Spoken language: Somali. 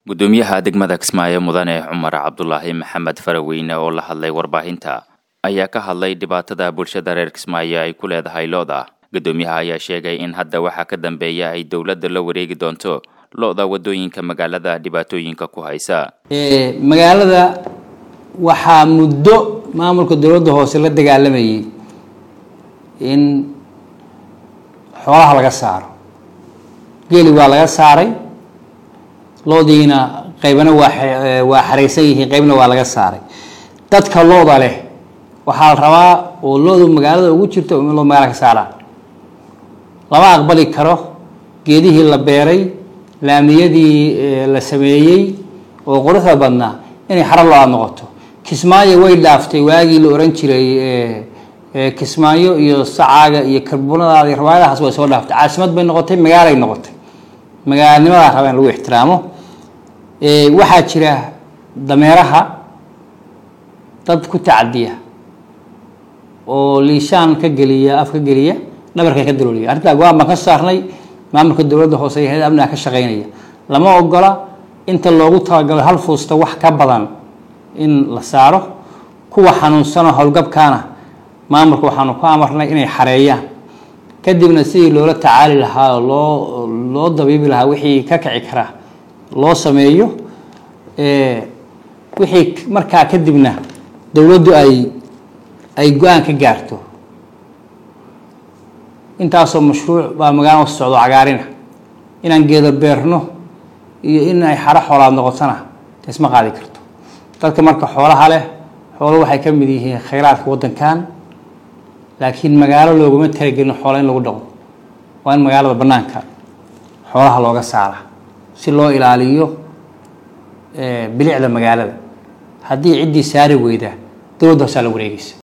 gudoomiyaha degmada kismaayo mudane cumar cabdulaahi maxamed faraweyne oo la hadlay warbaahinta ayaa ka hadlay dhibaatada bulshada reer kismaayo ay ku leedahay lo-da gudoomiyaha ayaa sheegay in hadda waxaa ka dambeeya ay dowladda la wareegi doonto lo-da wadooyinka magaalada dhibaatooyinka ku haysa magaalada waxaa muddo maamulka dowladda hoose la dagaalamayay in xoolaha laga saaro geeli waa laga saaray loodiina qaybna waa waa xaraysan yihiin qaybna waa laga saaray dadka looda leh waxaa la rabaa oo loodu magaalada ugu jirto in loo magaala ka saaraa lama aqbali karo geedihii la beeray laamiyadii la sameeyey oo quruxda badnaa inay xaro lo-aad noqoto kismaayo way dhaaftay waagii la oran jiray kismaayo iyo sacaaga iyo karbunadaada iyo rawaayadahaas way soo dhaaftay caasimad bay noqotay magaalay noqotay magaalanimadaa raba in lagu ixtiraamo waxaa jira dameeraha dad ku tacadiya oo liishaan ka geliya af ka geliya dhabarka ka dalooliya arrintaa go-aan baan ka saarnay maamulka dowladda hoose iyo hay-ad amniga ka shaqeynaya lama ogola inta loogu talagalo hal fuusta wax ka badan in la saaro kuwa xanuunsanoo howlgabkaana maamulka waxaanu ku amarnay inay xareeyaan kadibna sidii loola tacaali lahaa oo loo loo dabiibi lahaa wixii ka kici karaa loo sameeyo wixii markaa kadibna dowladdu ay ay go-aan ka gaarto intaasoo mashruuc baa magaalada socdo cagaarina inaan geedo beerno iyo in ay xaro xoolaad noqotona taisma qaadi karto dadka marka xoolaha leh xoolo waxay ka mid yihiin khayraadka waddankan laakiin magaalo looguma talagelin xoola in lagu dhaqo waa in magaalada bannaanka xoolaha looga saara si loo ilaaliyo bilicda magaalada haddii ciddii saari weyda dowladda hoosaa la wareegeysa